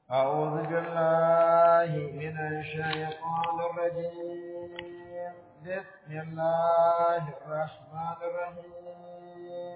أعوذ بالله من الشيطان الرجيم بسم الله الرحمن الرحيم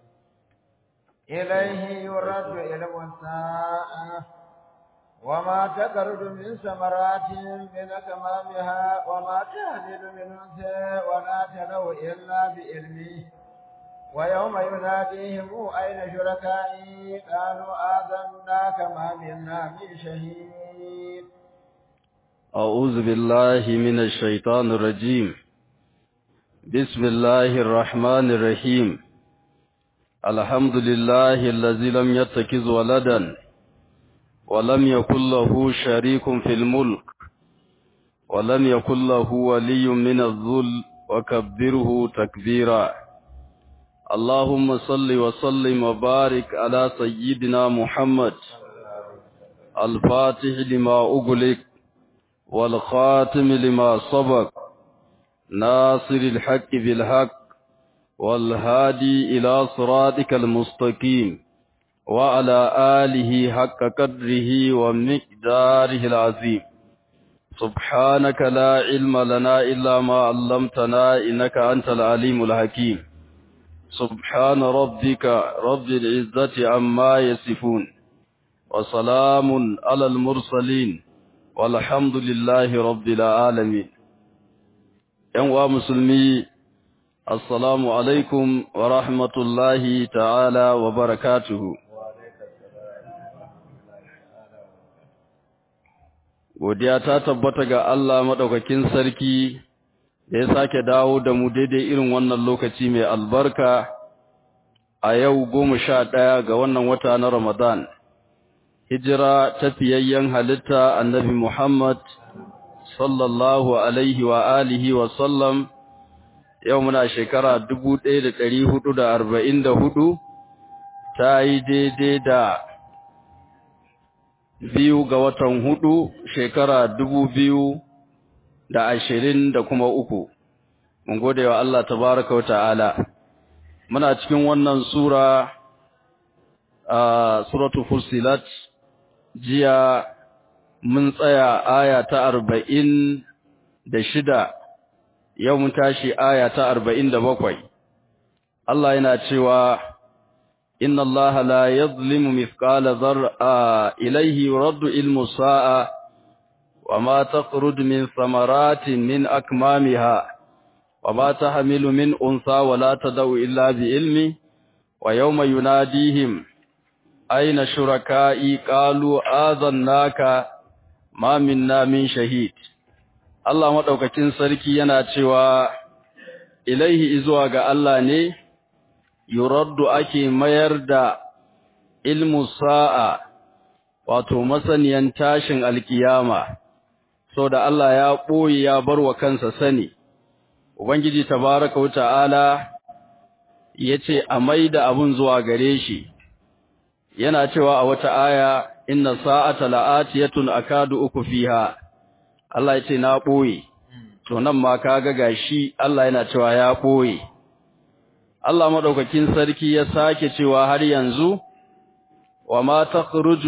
إليه يرد علم الساعة وما تخرج من ثمرات من أكمامها وما تهدد من أنثى ولا تلو إلا بإلمه ويوم يناديهم أين شركائي قالوا آذناك ما منا من شهيد أعوذ بالله من الشيطان الرجيم بسم الله الرحمن الرحيم الحمد لله الذي لم يتخذ ولدا ولم يكن له شريك في الملك ولم يكن له ولي من الذل وكبره تكبيرا اللهم صل وسلم وبارك على سيدنا محمد الفاتح لما أغلق والخاتم لما سبق ناصر الحق بالحق والهادي إلى صراطك المستقيم وعلى آله حق قدره ومقداره العظيم سبحانك لا علم لنا إلا ما علمتنا إنك أنت العليم الحكيم سبحان ربك رب العزة عما يصفون وسلام على المرسلين والحمد لله رب العالمين ينوى مسلمي السلام عليكم ورحمة الله تعالى وبركاته godiya ta tabbata ga Allah madaukakin sarki da ya sake dawo da mu daidai irin wannan lokaci mai albarka a yau goma sha ɗaya ga wannan wata na Ramadan. Hijira ta fiyayyen halitta annabi Muhammad sallallahu alaihi wa alihi wa sallam yau muna shekara dubu ɗaya da ɗari hudu da arba'in da hudu ta yi daidai da biyu ga watan hudu shekara dubu biyu da ashirin da kuma uku. Mun gode wa Allah tabaraka wa ta'ala. Muna cikin wannan sura a suratu Fusilat jiya mun tsaya aya ta arba'in da shida, yau mun tashi aya ta arba'in da bakwai. Allah yana cewa, Inna Allah la yazlimu mithqala zar'a ilaihi yuraddu ilmu sa'a وما تخرج من ثمرات من أكمامها وما تحمل من أنثى ولا تدع إلا بعلمه ويوم يناديهم أين شركائي قالوا آذناك ما منا من شهيد Allah maɗaukacin sarki yana cewa ilaihi izuwa ga Allah ne yuraddu ake mayar da ilmu sa'a wato masaniyan tashin alkiyama so da Allah ya ɓoye ya bar wa kansa sani, Ubangiji tabaraka wa ta'ala ya ce a mai da abin zuwa gare shi, yana cewa a wata aya, Inna sa'ata la'atiyatun akadu uku fiha, Allah ya ce na ɓoye, to nan ma ka ga gashi Allah yana cewa ya ɓoye. Allah maɗaukakin sarki ya sake cewa har yanzu, wa ma ta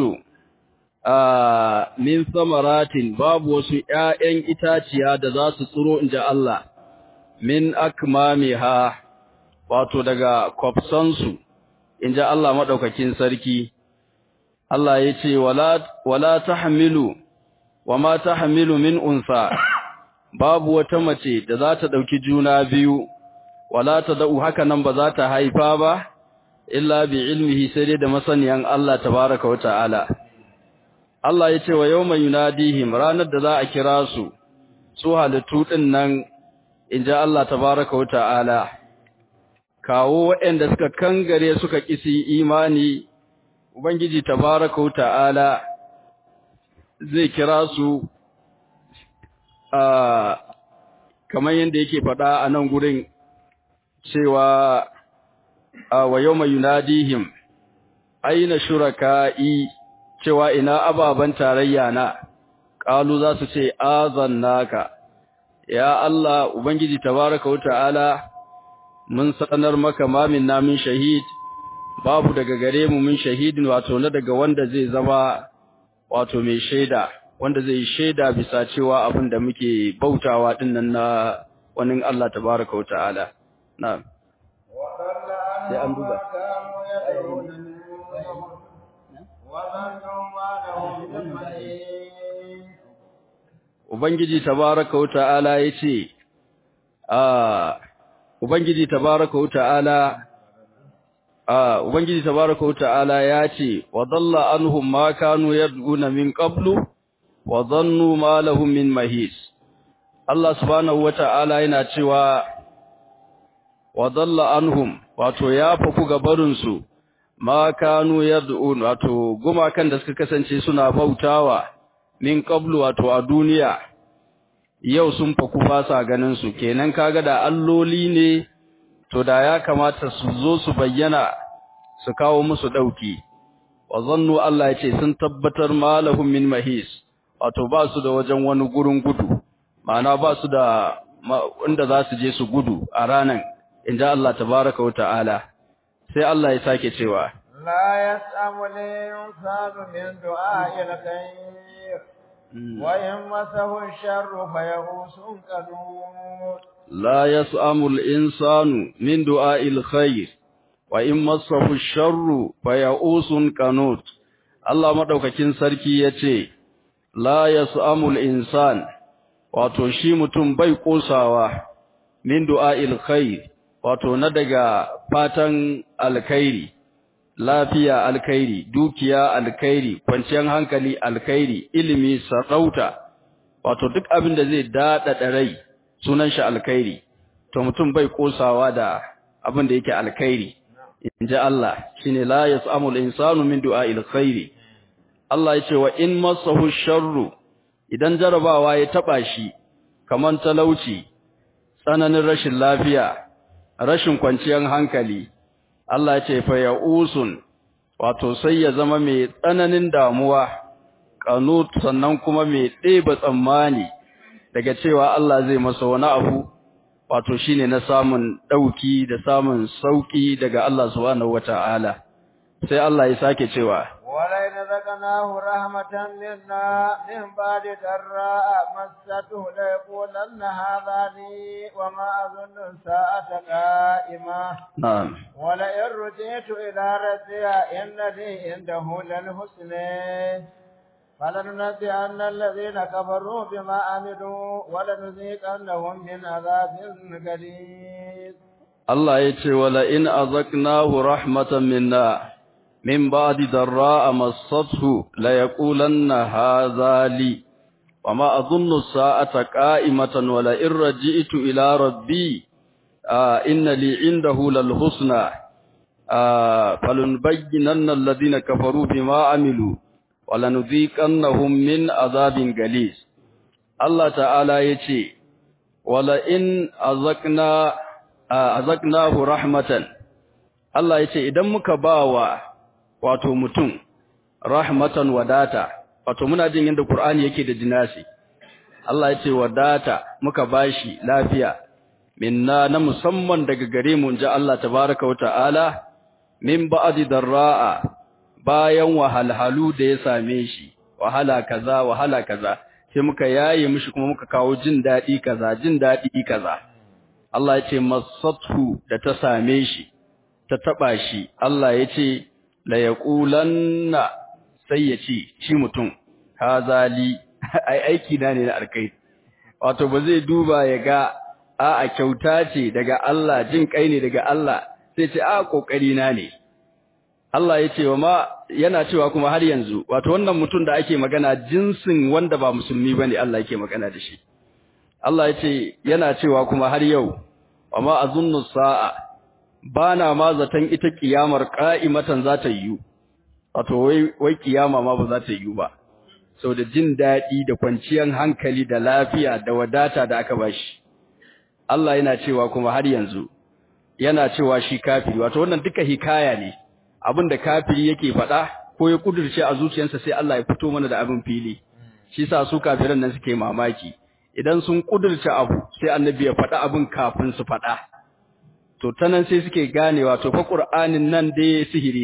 Uh, min samaratin babu wasu ‘ya'yan itaciya da za su tsiro in ji Allah, min akmamiha wato daga kwafsansu, in ji Allah maɗaukakin sarki. Allah ya ce, Wala ta hamilu, wa ma ta hamilu min unsa, babu wata mace da za ta ɗauki juna biyu, wala ta da'u haka nan ba za ta haifa ba, illa bi ilmihi sai dai da masaniyan Allah tabaraka wa ta'ala. Allah ya ce wa yau mai yunadihim ranar da za a kira su, su halittu ɗin nan, in ji Allah tabaraka wa ta'ala, kawo waɗanda suka kangare suka ƙisi imani, Ubangiji tabaraka wa ta'ala zai kira su a kamar yadda yake faɗa a nan gurin cewa wa yau mai yunadihim, aina shuraka'i cewa ina ababen tarayya na ƙalu za su ce azannaka ya Allah ubangiji tabaraka wa ta'ala mun sanar maka ma minna min shahid babu daga gare mu min shahidin wato na daga wanda zai zama wato mai shaida wanda zai shaida bisa cewa abin da muke bautawa din nan na wani Allah tabaraka wa ta'ala na'am sai an duba Ubangiji tabaraka wa ta'ala yace ah Ubangiji tabaraka wa ta'ala ah Ubangiji tabaraka wa ta'ala yace wa dalla anhum ma kanu yad'una min qablu wa dhannu ma lahum min mahis Allah subhanahu wa ta'ala yana cewa wa dalla anhum wato ya faku gabarin su ma kanu yad'un wato gumakan da suka kasance suna bautawa min qablu wato a duniya yau sun faku ba sa ganin su kenan kaga da alloli ne to da ya kamata su zo su bayyana su kawo musu dauki wa zannu Allah yace sun tabbatar malahum min mahis wato ba su da wajen wani gurin gudu ma'ana ba su da inda za su je su gudu a ranan inda Allah tabaraka wa ta'ala sai Allah ya sake cewa la yas'amu al-insanu min du'a'il khair wa in masahu ash-sharru fayahusun qanut la yas'amu al-insanu min du'a'il khair wa in masahu ash-sharru fayahusun qanut Allah madaukakin sarki yace la yas'amu al-insan wato shi mutum bai kosawa min du'a'il khair wato na daga fatan alkhairi lafiya alkhairi dukiya alkhairi kwanciyar hankali alkhairi ilimi sarauta wato duk abin da zai dada rai sunan shi alkhairi to mutum bai kosawa da abin da yake alkhairi inji Allah shine la yasamul insanu min du'a'il khairi Allah yace wa in masahu sharru idan jarabawa ya taba shi kaman talauci tsananin rashin lafiya rashin kwanciyar hankali Allah ya ce fa ya'usun wato sai ya zama mai tsananin damuwa kanut sannan kuma mai ɗeba tsammani daga cewa Allah zai masa wani abu wato shine na samun dauki da samun sauki daga Allah subhanahu wata'ala sai Allah ya sake cewa ولئن ذقناه رحمة منا من بعد ضراء مسته ليقولن هذا لي وما أظن الساعة قائمة نعم ولئن رجعت إلى ربي إن لي عنده للحسنى فلننبئن الذين كفروا بما عملوا ولنذيقنهم من عذاب غليظ الله يتي ولئن أذقناه رحمة منا من بعد ضراء مسته ليقولن هذا لي وما أظن الساعة قائمة ولئن رجئت إلى ربي آه إن لي عنده للحسنى آه فلنبينن الذين كفروا بما عملوا ولنذيقنهم من عذاب غليظ الله تعالى يتي ولئن أذقنا آه أذقناه رحمة الله يتي إذا مكباوا wato mutum rahmatan wadata wato muna jin yadda Qur'ani yake da jinasi Allah ya ce wadata muka bashi lafiya minna na musamman daga gare mu inji Allah tabaaraka wa ta'ala min ba'di darra'a bayan wahalhalu da ya same shi wahala kaza wahala kaza sai muka yaye mishi kuma muka kawo jin dadi kaza jin dadi kaza Allah ya ce masathu da ta same shi ta taba shi Allah ya ce la yaqulanna sai ya ce shi mutum hazali ai aiki na ne na alkai wato ba zai duba ya ga a a kyauta ce daga Allah jin kai ne daga Allah sai ce a kokari na ne Allah ya ce wa ma yana cewa kuma har yanzu wato wannan mutum da ake magana jinsin wanda ba musulmi bane Allah yake magana da shi Allah ya ce yana cewa kuma har yau wa ma azunnu sa'a bana ma zaton ita kiyamar qa'imatan za ta yiwu wato wai wai kiyama ma ba za ta yiwu ba saboda jin dadi da kwanciyar hankali da lafiya da wadata da aka bashi Allah yana cewa kuma har yanzu yana cewa shi kafiri wato wannan duka hikaya ne abinda kafiri yake faɗa ko ya kudurce a zuciyarsa sai Allah ya fito mana da abin fili shi sa su kafiran nan suke mamaki idan sun kudurce abu sai annabi ya faɗa abin kafin su faɗa to tanan sai suke ganewa to fa qur'anin nan dai sihiri ne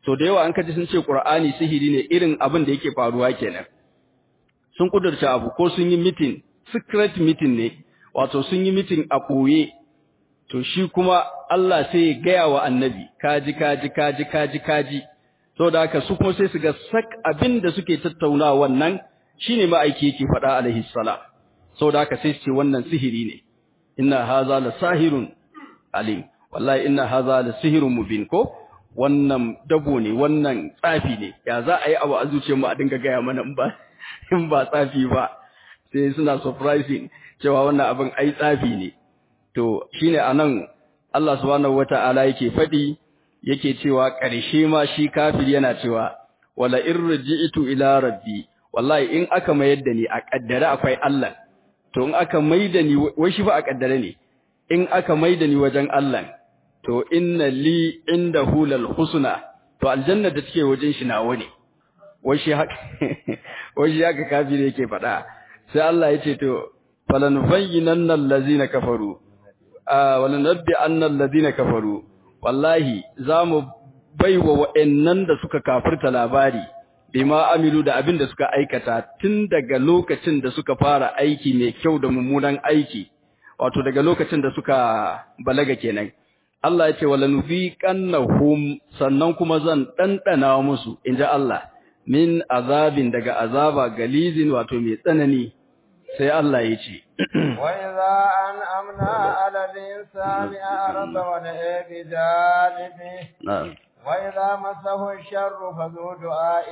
to da yawa an kaji sun ce Qur'ani sihiri ne irin abin da yake faruwa kenan sun kudurta abu ko sun yi meeting secret meeting ne wato sun yi meeting a ɓoye to shi kuma Allah sai ya gaya wa annabi kaji kaji kaji kaji kaji to da haka su kuma sai su ga sak abin da suke tattaunawa wannan shine ma'aiki yake faɗa alaihi salam so da haka sai su ce wannan sihiri ne inna haza la sahirun alim wallahi inna haza la sihirun mubin ko wannan dabo ne wannan tsafi ne ya za a yi abu a zuciyar mu a dinga gaya mana in ba in ba tsafi ba sai suna surprising cewa wannan abin ai tsafi ne to shine anan Allah subhanahu wata'ala yake fadi yake cewa ƙarshe ma shi kafir yana cewa wala irji'tu ila rabbi wallahi in aka mayar da ni a kaddare akwai Allah to in aka maida ni wai shi fa a kaddare ne in aka maida ni wajen Allah to inna li indahu lal husna to aljanna da take wajen shi nawa ne wai shi haka wai shi haka kafir yake faɗa sai Allah ya ce to falanubayyinanna allazina kafaru wala nabbi anna allazina kafaru wallahi zamu baiwa wa'annan da suka kafirta labari bima amilu da abin da suka aikata tun daga lokacin da suka fara aiki mai kyau da mummunan aiki wato daga lokacin da suka balaga kenan Allah ya ce wala nufiqannahum sannan kuma zan dandana musu inja Allah min azabin daga azaba galizin wato mai tsanani sai Allah ya ce وإذا أنعمنا على الإنسان أعرض ونأى بجانبه na'am وإذا مسه الشر فذو دعاء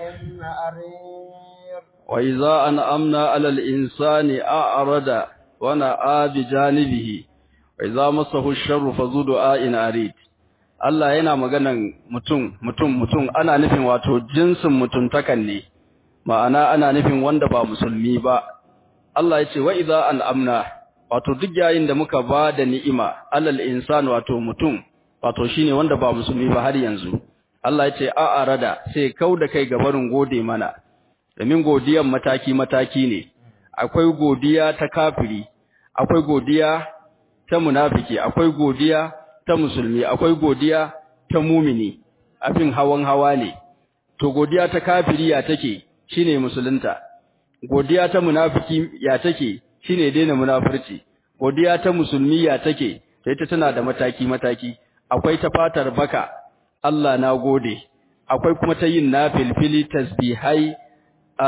أرير وإذا أنعمنا على الإنسان أعرض ونأى بجانبه وإذا مسه الشر فذو دعاء أريد Allah yana maganan mutum mutum mutum ana nufin wato jinsin mutuntakan ne ma'ana ana nufin wanda ba musulmi ba Allah ya ce wa idza an'amna wato duk yayin da muka ba da ni'ima alal insan wato mutum wato shine wanda ba musulmi ba har yanzu Allah ya ce a arada sai kauda kai ga barin gode mana domin godiyan mataki mataki ne akwai godiya ta kafiri akwai godiya ta munafiki akwai godiya ta musulmi akwai godiya ta mumini abin hawan hawa ne to godiya ta kafiri ya take shine musulunta godiya ta munafiki ya take shine daina munafurci godiya ta musulmi ya take sai ta tana da mataki mataki akwai ta fatar baka Allah na gode akwai kuma ta yin nafilfili tasbihai a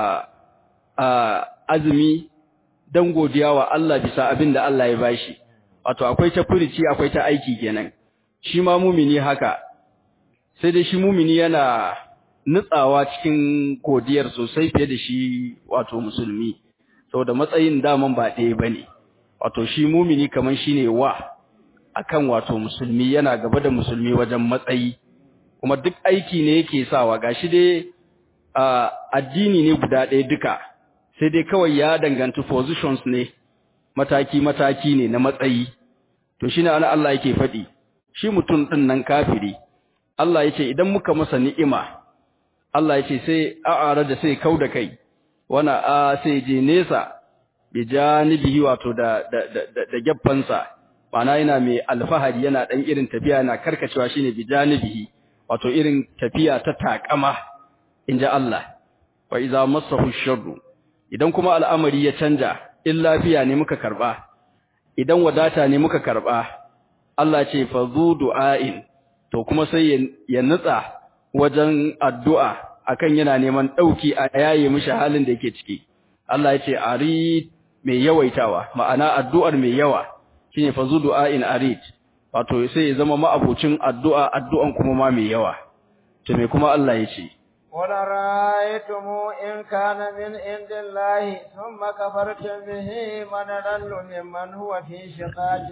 a azumi dan godiya wa Allah bisa abin da Allah ya bashi wato akwai ta furici akwai ta aiki kenan shi ma mumini haka sai dai shi mumini yana nutsawa cikin godiyar sosai fiye da shi wato musulmi saboda matsayin daman ba ɗaya bane wato shi mumini kaman shine wa akan wato musulmi yana gaba da musulmi wajen matsayi kuma duk aiki ne yake sawa gashi dai addini ne guda ɗaya duka sai dai kawai ya danganci positions ne mataki mataki ne na matsayi to shine ana Allah yake faɗi shi mutum ɗin nan kafiri Allah yace idan muka masa ni'ima Allah yace sai a'ara da sai kauda kai wana a sai je nesa bi janibihi wato da da da, da geffansa mana yana mai alfahari yana dan irin tafiya yana karkacewa shine bi janibihi wato irin tafiya ta takama inja Allah wa idza massahu sharru idan kuma al'amari ya canja in lafiya ne muka karba idan wadata ne muka karba Allah ce fa zu du'ain to kuma sai ya nutsa wajen addu'a akan yana neman dauki a yaye mishi halin da yake ciki Allah ya ce arid mai yawaitawa ma'ana addu'ar mai yawa shine fa zu du'ain arid wato sai ya zama ma'abucin addu'a addu'an kuma ma mai yawa to me kuma Allah ya ce قل رأيتم إن كان من عند الله ثم كفرتم به من أضل ممن هو في شقاق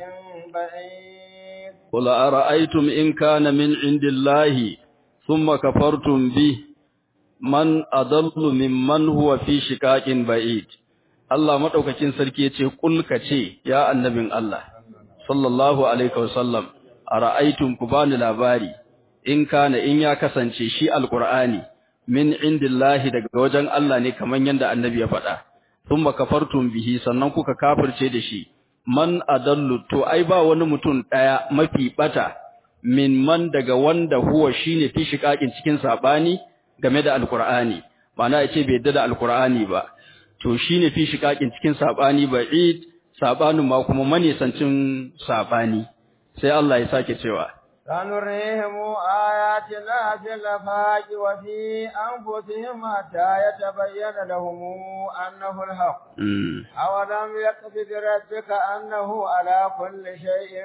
بعيد قل أرأيتم إن كان من عند الله ثم كفرتم به من أضل ممن هو في شقاق بعيد Allah madaukakin sarki yace kul kace ya annabin Allah sallallahu alaihi wasallam ara'aytum kubani labari in kana in ya kasance shi alqur'ani min indillahi daga wajen Allah ne kaman yanda annabi ya faɗa thumma kafartum bihi sannan kuka kafirce da shi man adallu to ai ba wani mutum daya mafi bata min man daga wanda huwa shine fi shiqaqin cikin sabani game da alqur'ani ma'ana yace bai yadda da alqur'ani ba to shine fi shiqaqin cikin sabani ba'id sabanin ma kuma manisancin sabani sai Allah ya sake cewa سنريهم آياتنا في الآفاق وفي أنفسهم حتى يتبين لهم أنه الحق أولم يكف بربك أنه على كل شيء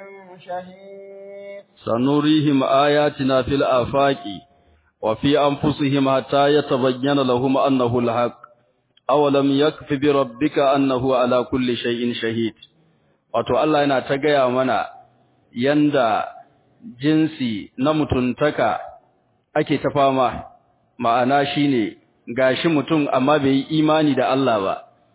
شهيد سنريهم آياتنا في الآفاق وفي أنفسهم حتى يتبين لهم أنه الحق أولم يكف بربك أنه على كل شيء شهيد wato Allah yana ta gaya mana yanda jinsi na mutuntaka ake ta fama ma'ana shine gashi mutum amma bai yi imani da Allah ba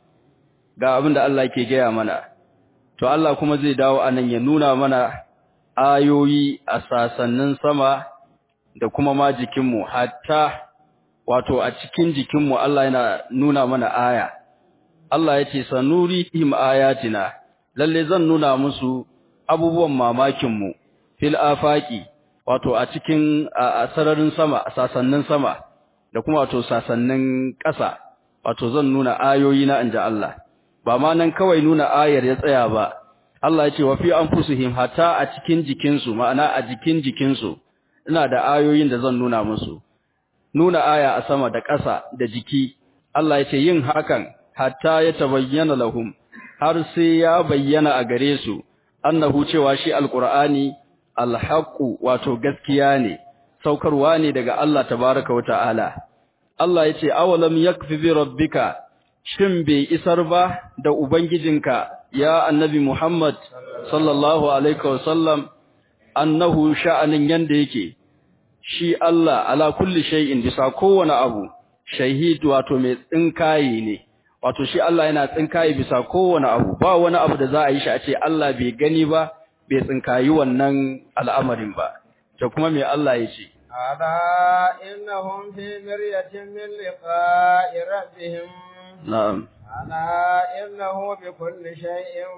ga abin da Allah yake gaya mana to Allah kuma zai dawo anan ya nuna mana ayoyi a sasannin sama da kuma ma jikinmu hatta wato a cikin jikinmu Allah yana nuna mana aya Allah ya ce sanurihim ayatina lalle zan nuna musu abubuwan mamakinmu fil afaqi wato a cikin a sararin sama a sasannin sama da kuma wato sasannin ƙasa wato zan nuna ayoyi na inja Allah ba ma nan kawai nuna ayar ya tsaya ba Allah ya ce wa fi anfusihim hatta a cikin jikinsu ma'ana a jikin jikinsu ina da ayoyin da zan nuna musu nuna aya a sama da ƙasa da jiki Allah ya ce yin hakan hatta ya tabayyana lahum har sai ya bayyana a gare su annahu cewa shi alqur'ani alhaqu wato gaskiya ne saukarwa ne daga Allah tabaaraka wata'ala Allah yace awalam yakfi bi rabbika shin bai isar ba da ubangijinka ya annabi Muhammad sallallahu alaihi wasallam annahu sha'anin yanda yake shi Allah ala kulli shay'in bisa kowane abu shahid wato mai tsinkaye ne wato shi Allah yana tsinkaye bisa kowane abu ba wani abu da za a yi shi a ce Allah bai gani ba bai tsinkayi wannan al'amarin ba da kuma me Allah ya ce ala innahum fi miryatin min liqa'i rabbihim na'am ala innahu bi kulli shay'in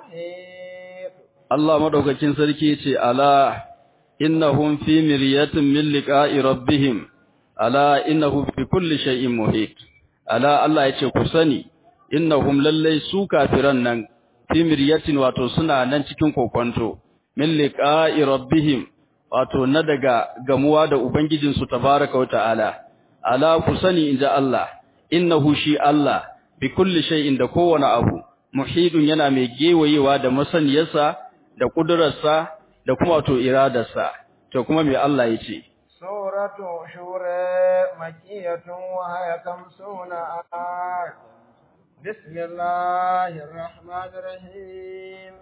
muhit Allah madaukakin sarki ya ce ala innahum fi miryatin min liqa'i rabbihim ala innahu bi kulli shay'in muhit ala Allah yace ku sani innahum lallai su kafiran nan fi miryatin wato suna nan cikin kokonto min liqa'i rabbihim wato na daga gamuwa da ubangijin su tabaaraka wa ta'ala ala ku sani inja Allah innahu shi Allah bi kulli shay'in da kowane abu muhidun yana mai gewayewa da masaniyarsa da kudurarsa da kuma wato iradarsa to kuma me Allah yace suratu shura makiyatun wa haya kamsuna ayat bismillahir rahmanir rahim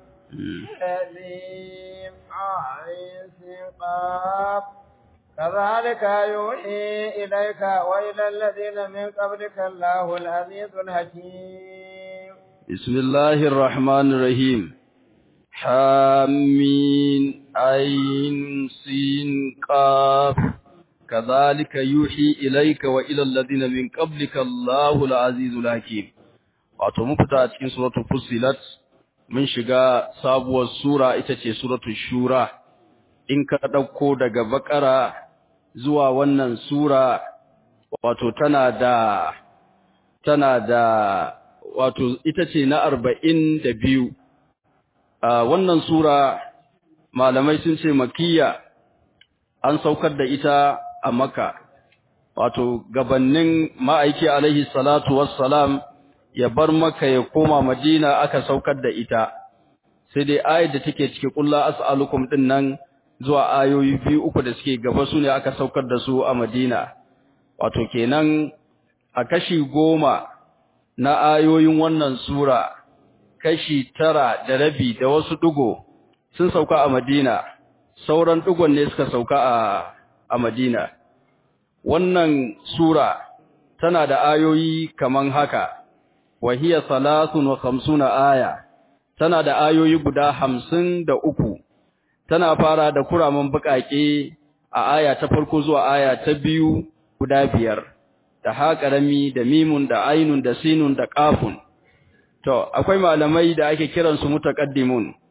alim ayin qaf كذلك يوحي إليك وإلى الذين من قبلك الله العزيز الحكيم بسم الله الرحمن الرحيم حامين عين سين قاف كذلك يوحي إليك وإلى الذين من قبلك الله العزيز الحكيم wato mun fita a cikin suratul fussilat mun shiga sabuwar sura ita ce suratul shura in ka dauko daga bakara zuwa wannan sura wato tana da tana da wato ita ce na 42 a wannan sura malamai sun ce makiyya an saukar da ita a makka wato gabannin ma'aiki alaihi salatu wassalam ya bar maka ya koma madina aka saukar da ita sai dai ayat da take cike kulla as'alukum din nan zuwa ayoyi biyu uku da suke gaba su ne aka saukar da su a madina wato kenan a kashi goma na ayoyin wannan sura kashi tara da rabi da wasu dugo sun sauka a Madina sauran dugon ne suka sauka a a Madina wannan sura tana da ayoyi kaman haka wa hiya salatun wa khamsuna aya tana da ayoyi guda hamsin da uku tana fara da kuraman bukake a aya ta farko zuwa aya ta biyu guda biyar da haƙarami da mimun da ainun da sinun da ƙafun To, akwai malamai da ake kiransu mutaqaddimun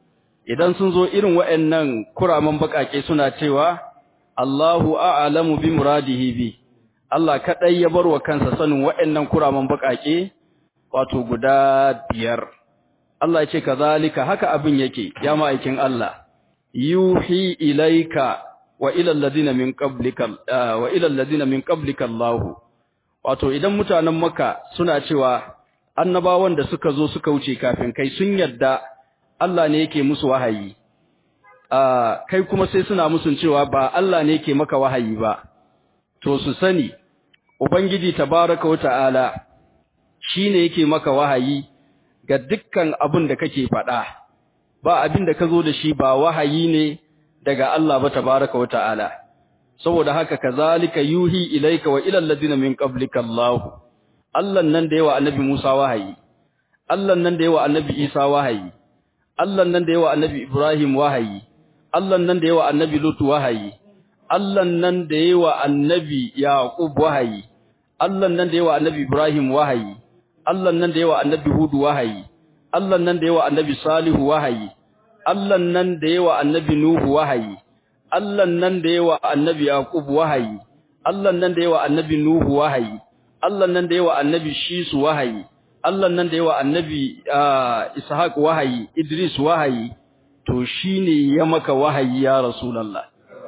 idan sun zo irin waɗannan kuraman bakake suna cewa Allahu a'lamu bi muradihi bi Allah kadai ya bar wa kansa sanin waɗannan kuraman bakake wato guda biyar Allah ya ce kazalika haka abin yake ya ma'aikin Allah yuhi ilaika wa ila alladhina min qablika wa ila alladhina min qablika Allah wato idan mutanen Makka suna cewa annabawan da suka zo suka wuce kafin kai sun yadda Allah ne yake musu wahayi ah kai kuma sai suna musun cewa ba Allah ne yake maka wahayi ba to su sani ubangiji tabaaraka wa ta'ala shine yake maka wahayi ga dukkan abin da kake faɗa ba abin da ka zo da shi ba wahayi ne daga Allah ba tabaaraka wa ta'ala saboda haka kazalika yuhi ilaika wa ila alladhina min qablika Allah Allah nan da yawa annabi Musa wahayi Allah nan da yawa annabi Isa wahayi Allah nan da yawa annabi Ibrahim wahayi Allah nan da yawa annabi Lut wahayi Allah nan da yawa annabi Yaqub wahayi Allah nan da yawa annabi Ibrahim wahayi Allah nan da yawa annabi Hud wahayi Allah nan da yawa annabi Salihu wahayi Allah nan da yawa annabi Nuhu wahayi Allah nan da yawa annabi Yaqub wahayi Allah nan da yawa annabi Nuhu wahayi Allah nan da yawa annabi Shisu wahayi Allah nan da yawa annabi Ishaq wahayi Idris wahayi to shine ya maka wahayi ya Rasulullah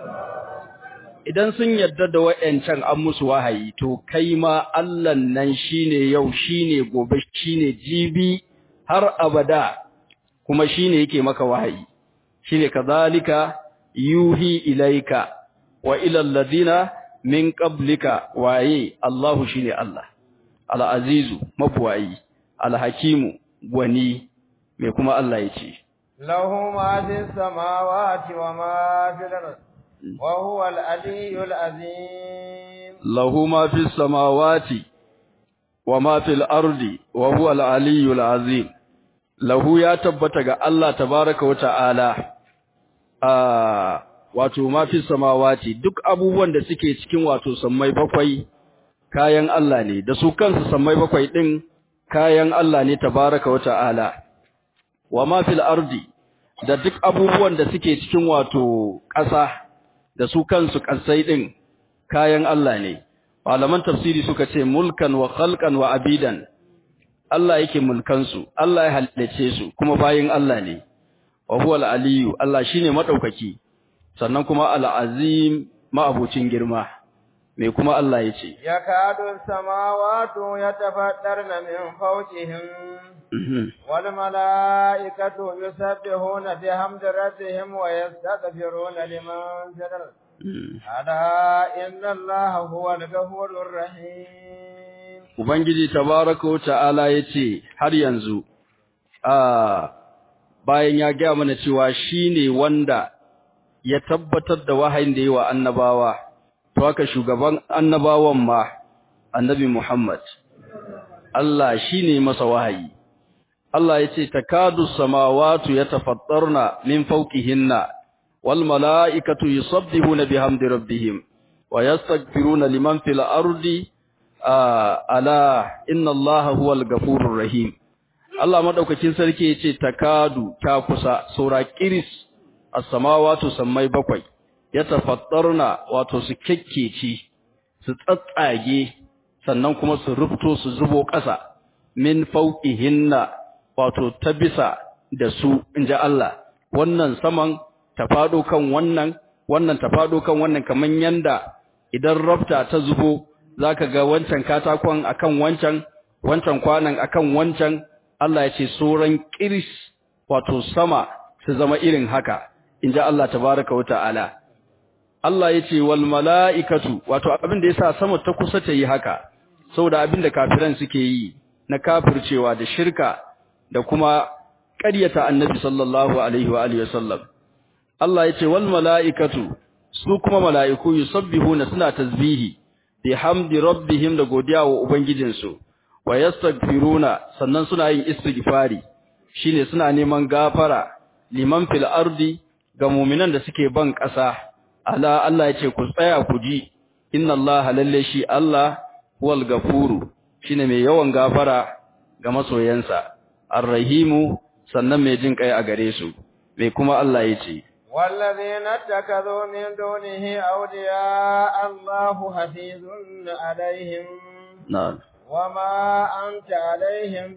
idan sun yarda da wayancan an musu wahayi to kai ma Allah nan shine yau shine gobe shine jibi har abada kuma shine yake maka wahayi shine kadhalika yuhi ilaika wa ila alladhina min qablika waye Allahu shine Allah al-azizu mabwayi al-hakimu gwani me kuma Allah yace lahu ma fis samawati wa ma fil ard wa huwa al-aliyyul azim lahu ma fis samawati wa ma fil ardi wa huwa al-aliyyul azim lahu ya tabbata ga Allah tabaaraka wa ta'ala a wato ma fis samawati duk abubuwan da suke cikin wato sammai bakwai kayan Allah ne da su kansu sammai bakwai din kayan Allah ne tabaraka wa ta'ala wa ma fil ardi da duk abubuwan da suke cikin wato ƙasa da su kansu ƙasai din kayan Allah ne malaman tafsiri suka ce mulkan wa khalqan wa abidan Allah yake mulkan su Allah ya halice su kuma bayin Allah ne wa huwa al-aliyu Allah shine madaukaki sannan kuma al-azim ma'abucin girma me kuma Allah yace yakadu samawati yatafaddarna min fawqihim wal malaikatu yusabbihuna bihamdi rabbihim wa yastaghfiruna liman fil ala inna Allaha huwal ghafurur rahim ubangiji tabaaraka wa ta'ala yace har yanzu a bayan ya gaya mana cewa shine wanda ya tabbatar da wahayin da yi wa annabawa to haka shugaban annabawan ma annabi Muhammad Allah shine masa wahayi Allah yace takadu samawati yatafattarna min fawqihinna wal malaikatu yusabbihuna bihamdi rabbihim wa yastaghfiruna liman fil ardi ala inna Allaha huwal ghafurur rahim Allah madaukakin sarki yace takadu ta kusa saura kiris as-samawati sammai bakwai yatafattarna wato su kekkeci su tsatsage sannan kuma su rufto su zubo ƙasa min fawqihinna wato ta bisa da su inji Allah wannan saman ta fado kan wannan wannan ta fado kan wannan kaman yanda idan rafta ta zubo zaka ga wancan katakon akan wancan wancan kwanan akan wancan Allah ya ce sauran kiris wato sama su zama irin haka inji Allah tabaraka wa ta'ala Allah ya ce wal mala'ikatu wato abin da yasa sama ta kusa ta yi haka saboda abin da kafiran suke yi na kafircewa da shirka da kuma ƙaryata annabi sallallahu alaihi wa alihi wasallam Allah ya ce wal mala'ikatu su kuma mala'iku yusabbihuna suna tasbihi bihamdi rabbihim da godiya wa ubangijinsu wa yastaghfiruna sannan suna yin istighfari shine suna neman gafara liman fil ardi ga mu'minan da suke ban ƙasa ala Allah yace ku tsaya ku ji inna Allah lalle shi Allah huwal gafuru shine mai yawan gafara ga masoyansa arrahimu sannan mai jin kai a gare su me kuma Allah ya ce والذين اتخذوا من دونه أولياء الله حفيظ عليهم na'am وما أنت عليهم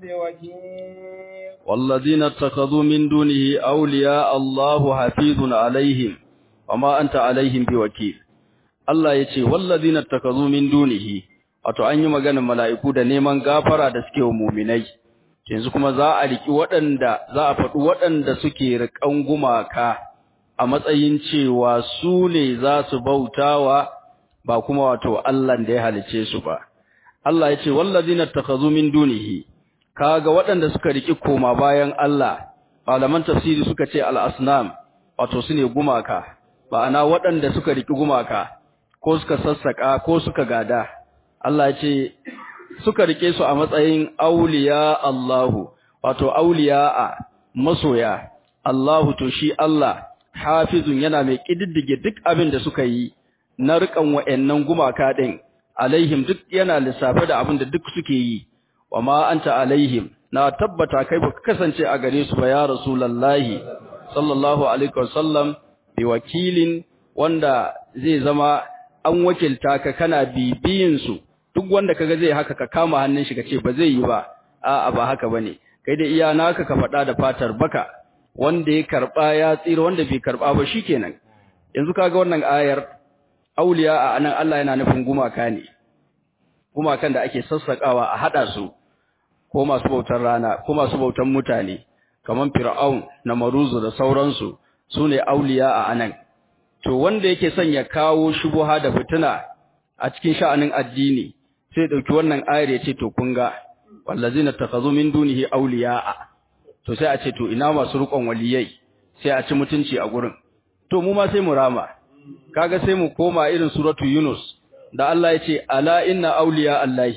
بوكيل والذين اتخذوا من دونه أولياء الله حفيظ عليهم وما أنت عليهم بوكيل Allah ya ce, Wallazina takazu min dunihi, wato an yi maganin mala'iku da neman gafara da suke wa muminai, yanzu kuma za a riki waɗanda, za a faɗi waɗanda suke riƙan gumaka a matsayin cewa su ne za su bautawa ba kuma wato Allah da ya halice su ba. Allah ya ce, Wallazina takazu min dunihi, kaga waɗanda suka riki koma bayan Allah, malaman tafsiri suka ce al'asnam, wato su ne gumaka, ma'ana waɗanda suka riki gumaka. ko suka sassaka ko suka gada Allah ce suka rike su a matsayin auliya Allahu wato auliya'a masoya Allahu to shi Allah hafizun yana mai kididdige duk abin da suka yi na rikan wa'annan gumaka din alaihim duk yana lissafe da abin da duk suke yi wa ma anta alaihim na tabbata kai baka kasance a gare su ba ya rasulullahi sallallahu alaihi wasallam bi wakilin wanda zai zama an wakilta ka kana bibiyin su duk wanda kaga zai haka ka kama hannun shi kace ba zai yi ba a'a ba haka bane kai da iya naka ka faɗa da fatar baka wanda ya karba ya tsira wanda bai karba ba shikenan yanzu kaga wannan ayar auliya a anan Allah yana nufin gumaka ne gumakan da ake sassakawa a hada su ko masu bautar rana ko masu bautar mutane kaman fir'aun na maruzu da sauransu sune auliya a anan to wanda yake son ya kawo shubuha da fitina a cikin sha'anin addini sai dauki wannan ayar ya ce to kun ga wallazina takhazu min dunihi awliya'a to sai a ce to ina masu rukon waliyai sai a ci mutunci a gurin to mu ma sai mu rama kaga sai mu koma irin suratu yunus da Allah ya ce ala inna awliya allahi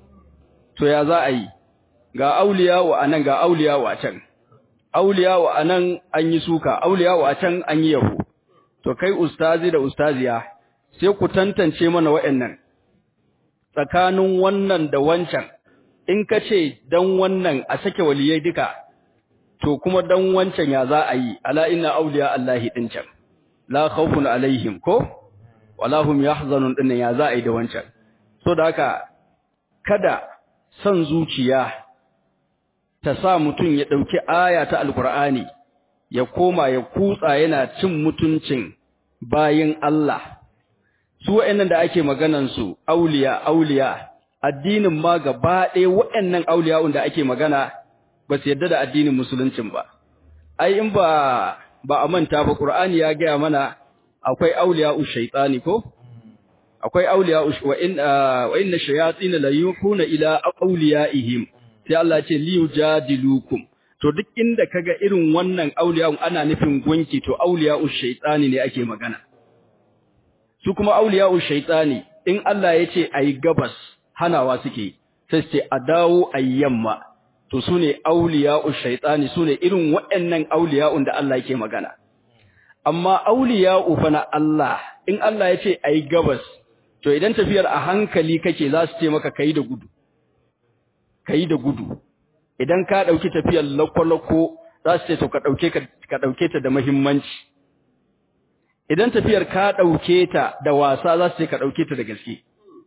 to ya za a yi ga awliya wa anan ga awliya wa can awliya wa anan an yi suka awliya wa can an yi yabo to kai ustazi da ustaziya sai ku tantance mana wa'annan tsakanin wannan da wancan in ka ce dan wannan a sake waliyai duka to kuma dan wancan ya za a yi ala inna awliya allahi din can la khawfun alaihim ko wala hum yahzanun din ya za a yi da wancan so da haka kada san zuciya ta sa mutum ya dauki aya ta alqur'ani ya koma ya kutsa yana cin mutuncin bayin Allah su wa'annan da ake maganan su auliya auliya addinin ma gaba ɗaya wa'annan auliya'un da ake magana ba su yadda da addinin musuluncin ba ai in ba ba a manta ba qur'ani ya gaya mana akwai auliya'u shaytani ko akwai auliya'u wa in wa inna shayatin la yuhuna ila auliya'ihim sai Allah ce liyujadilukum to duk inda kaga irin wannan auliya'un ana nufin gunki to auliya'u shaytani ne ake magana su kuma auliya'u shaytani in Allah ya ce ayi gabas hanawa suke sai ce a dawo ayyamma to sune auliya'u shaytani sune irin waɗannan auliya'un da Allah yake magana amma auliya'u fa na Allah in Allah ya ce ayi gabas to idan tafiyar a hankali kake za su ce maka kai da gudu kai da gudu idan ka dauki tafiyar lakwalako za su ce to ka dauke ka dauke ta da muhimmanci idan tafiyar ka dauke ta da wasa za su ce ka dauke ta da gaske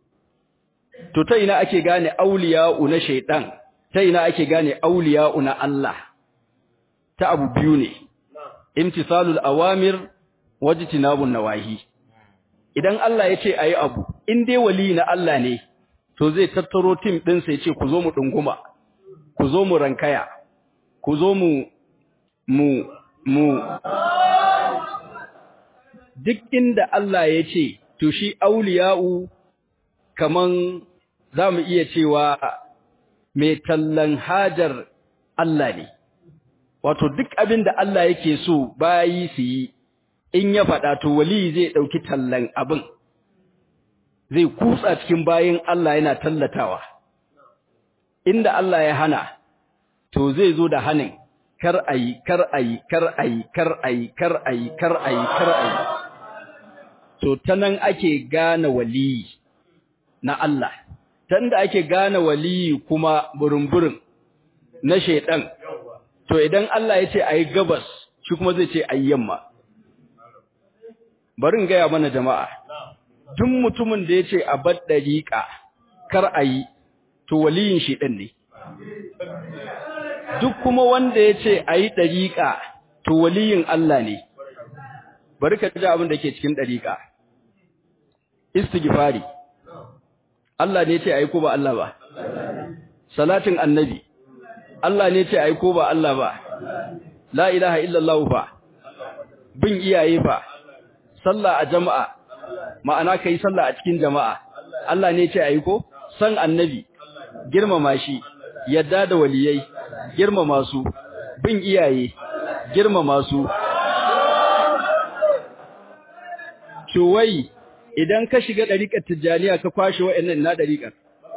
to ta ina ake gane auliya'u na shaytan ta ina ake gane auliya'u na Allah ta abu biyu ne imtisalul awamir wajtinabun nawahi idan Allah ya ce ayi abu in dai wali na Allah ne to zai tattaro tim din sai ce ku zo mu dunguma ku zo mu rankaya ku zo mu mu mu duk inda Allah ya ce to shi auliya'u kaman zamu iya cewa mai tallan hajar Allah ne wato duk abin da Allah yake so bayi su yi in ya faɗa to wali zai ɗauki tallan abin zai kutsa cikin bayin Allah yana tallatawa inda Allah ya hana to zai zo da hanin kar ayi kar ayi kar ayi kar ayi kar ayi kar ayi kar ayi to tanan ake gane wali na Allah tanda ake gane wali kuma burumburin na shaidan to idan Allah ya ce ayi gabas shi kuma zai ce ayi yamma bari in gaya mana jama'a duk mutumin da ya ce a bar dariƙa kar a yi to waliyin shi ɗin ne duk kuma wanda ya ce a yi ɗariƙa to waliyin Allah ne bari ka ji abin da ke cikin ɗariƙa istighfari Allah ne ce a yi ko ba Allah ba salatin annabi Allah ne ce a yi ko ba Allah ba la ilaha illallah fa bin iyaye fa sallah a jama'a ma'ana kai sallah a cikin jama'a Allah ne ce a yi ko san annabi girmama shi yadda da waliyai girmama su bin iyaye girmama su wai idan ka shiga dariƙar tijjaniya ka kwashe wa'annan na dariƙar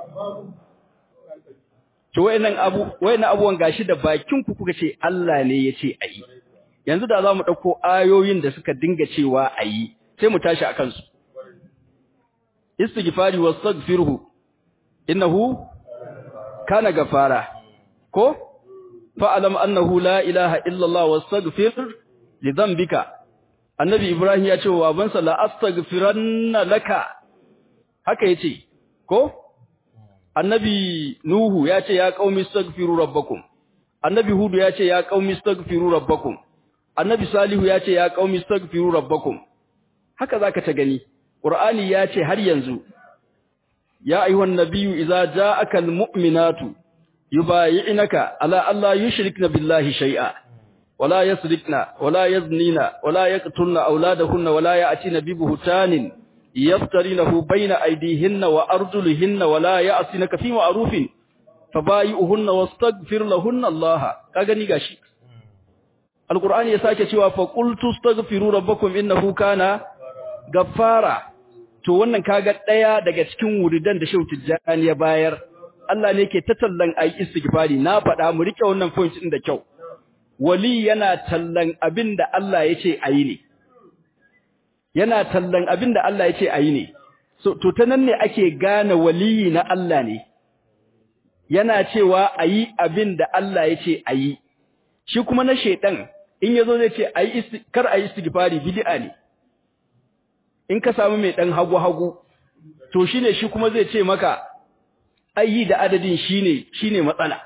to wa'annan abu wa'annan abuwan gashi da bakin ku kuka ce Allah ne ya ce ayi yanzu da zamu dauko ayoyin da suka dinga cewa ayi sai mu tashi akan su istighfari wastaghfirhu innahu kana gafara ko fa'alam annahu la ilaha illallah wastaghfir li dhanbika annabi ibrahim ya ce wa babansa la astaghfiranna laka haka yace ko annabi nuhu ya ce ya qaumi astaghfiru rabbakum annabi hudu ya ce ya qaumi astaghfiru rabbakum annabi salihu ya ce ya qaumi astaghfiru rabbakum haka zaka ta gani qur'ani ya ce har yanzu ya ayyuhan nabiyyu idza ja'aka almu'minatu yubayi'naka ala alla yushrikna billahi shay'a wala yasrikna wala yaznina wala yaqtulna auladahunna wala ya'tina bi buhtanin yaftarinahu bayna aydihinna wa arjulihinna wala ya'sinaka fi ma'rufin fabayi'uhunna wastaghfir lahunna Allah ka gani gashi alqur'ani ya sake cewa fa qultu astaghfiru rabbakum innahu kana gaffara to wannan kaga daya daga cikin wuridan da Shehu Tijjani ya bayar Allah ne ke ta tallan ayi istighfari na faɗa mu rike wannan point din da kyau wali yana tallan abinda Allah ya ce ayi ne yana tallan abinda Allah ya ce ayi ne so to ta nan ne ake gane waliyi na Allah ne yana cewa ayi abinda Allah ya ce ayi shi kuma na shedan in yazo zai ce ayi kar ayi istighfari bid'a ne in ka samu mai dan hagu hagu to shine shi kuma zai ce maka ayi da adadin shine shine matsala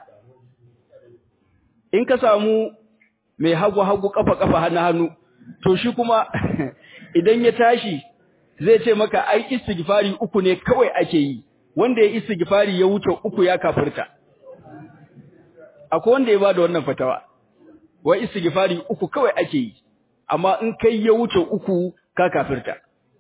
in ka samu mai hagu hagu kafa kafa hannu hannu to shi kuma idan ya tashi zai ce maka ai istighfari uku ne kawai ake yi wanda ya istighfari ya wuce uku ya kafirta akwai wanda ya bada wannan fatawa wai istighfari uku kawai ake yi amma in kai ya wuce uku ka kafirta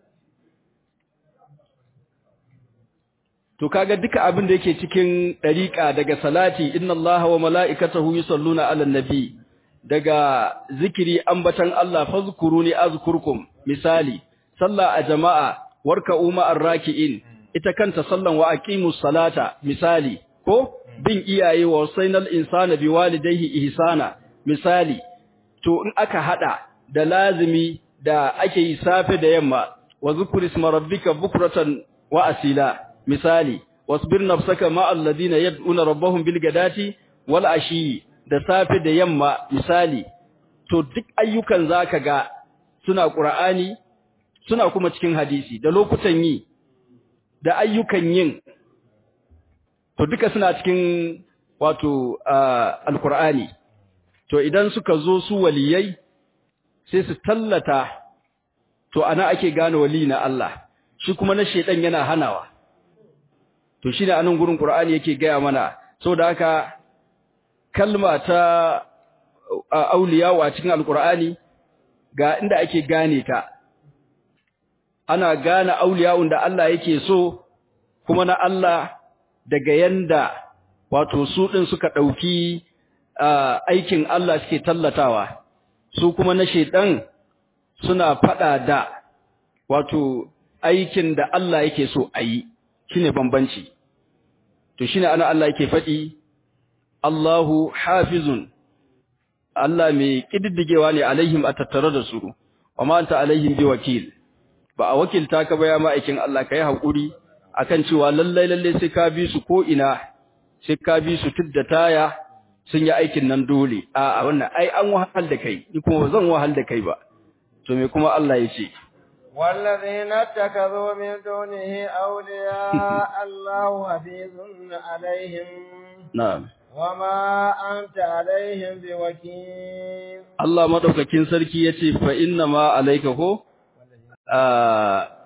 to kaga duka abin da yake cikin dariqa daga salati inna allaha wa mala'ikatahu yusalluna 'alan nabi daga zikiri ambatan Allah fazkuruni azkurkum misali sallah a jama'a warka'u ma'ar raki'in ita kanta sallan wa aqimus salata misali ko bin iyaye wa sainal insana biwalidayhi ihsana misali to in aka hada da lazimi da ake yi safe da yamma wa zikri isma rabbika bukratan wa asila misali wasbir nafsaka ma'al ladina yad'una rabbahum bil gadati wal ashi da safe da yamma misali to duk ayyukan zaka ga suna qur'ani suna kuma cikin hadisi da lokutan yi da ayyukan yin to duka suna cikin wato alqur'ani to idan suka zo su waliyai sai su tallata to ana ake gane wali na Allah shi kuma na shedan yana hanawa to shine anan gurin qur'ani yake gaya mana saboda haka kalma ta auliya wa cikin alqur'ani ga inda ake gane ta ana gane auliya'un da Allah yake so kuma na Allah daga yanda wato su din suka dauki aikin Allah suke tallatawa su kuma na shedan suna fada da wato aikin da Allah yake so ayi shine bambanci to shine ana Allah yake fadi Allahu hafizun Allah mai kididdigewa ne alaihim a tattare da su amma anta alaihim bi wakil ba a wakilta ka ba ya ma'aikin Allah kai hakuri akan cewa lallai lallai sai ka bi su ko ina sai ka bi su tudda taya sun yi aikin nan dole a wannan ai an wahal da kai ni kuma zan wahal da kai ba to me kuma Allah ya ce والذين اتخذوا من دونه أولياء الله حفيظ عليهم na'am وما أنت عليهم بوكيل Allah madaukakin sarki yace fa inna ma alayka ko ah